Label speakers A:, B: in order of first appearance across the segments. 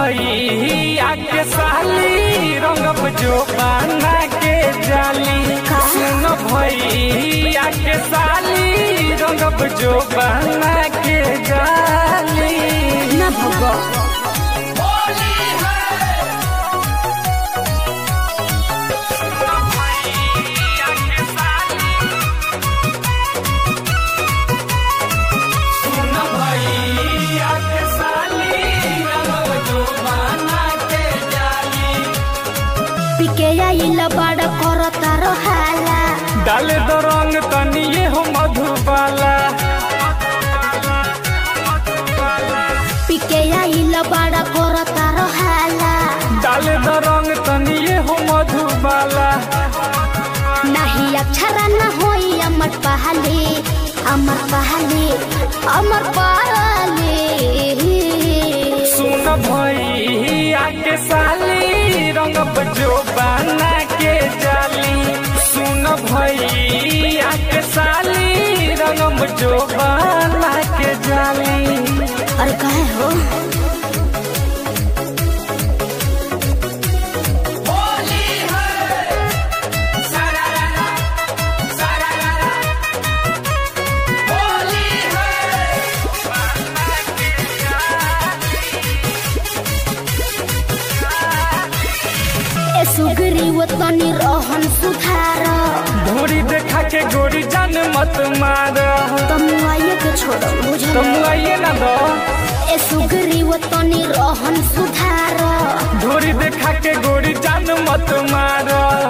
A: भैया के साली रंगब जो बना के जाली सुन भैया के साली रंगब जो बना के जाली
B: ना भगो
A: सुन भैया के साली रंगब जो बना के जाली
B: पिके आइल बड़ करता रहाला
A: डाले दो रंग तनिए हो मधुबाला
B: पिके आइल बड़ करता रहाला
A: डाले दो रंग तनिए हो मधुबाला
B: नहीं अक्षर न होई अमर पहले अमर पहले अमर पहले
A: सुन भैया के साली रंगब जो बना के जाली सुन भैया के साली रंगब जो बना के जाली
B: और कहे हो ए सुगरी वो तनी रहन सुधार
A: ढोरी देखा के गोरी जान मत मार
B: तमुआइए के छोड़ो बुझल
A: तुम आइए ना दो
B: ए सुगरी वो तनी रहन सुधार
A: ढोरी देखा के गोरी जान मत मार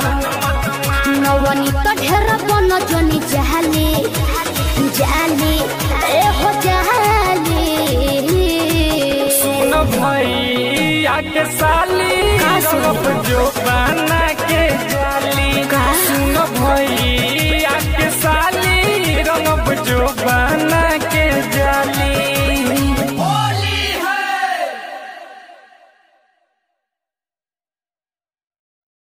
B: नवनी तो ढेर बन जनी जाले जाले ए हो जाले
A: सुन भैया के साली
B: का सुन?
A: रंगब जो बना के जाली
B: का?
A: सुन भैया